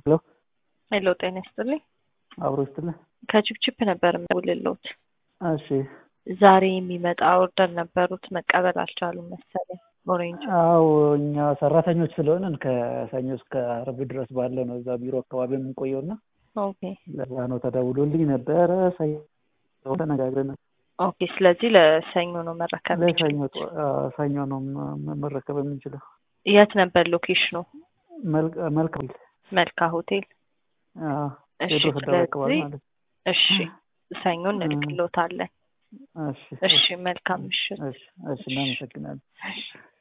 ሄሎ ሄሎ ጤና ይስጥልኝ። አብሮ ይስጥልህ። ከችፕችፕ ነበር የምደውልልዎት። እሺ ዛሬ የሚመጣ ኦርደር ነበሩት መቀበል አልቻሉም መሰለኝ። ኦሬንጅ አው እኛ ሰራተኞች ስለሆንን ከሰኞ እስከ አርብ ድረስ ባለ ነው እዛ ቢሮ አካባቢ የምንቆየው እና ኦኬ ለዛ ነው ተደውሎልኝ ነበረ። ሰኞ ተነጋግረን ኦኬ። ስለዚህ ለሰኞ ነው መረከብ ለሰኞ የሚችሉት። አ- ሰኞ ነው ም- መረከብ የምንችለው። የት ነበር ሎኬሽኑ? መልካ መልካም መልካ ሆቴል። አዎ፣ እሺ ቴዎድሮስ አደባባይ አካባቢ ስለዚህ ማለት ነው። እሺ ሰኞ እንልክልዎታለን። እሺ እሺ መልካም ምሽት። እሺ እሺ እናመሰግናለን። እሺ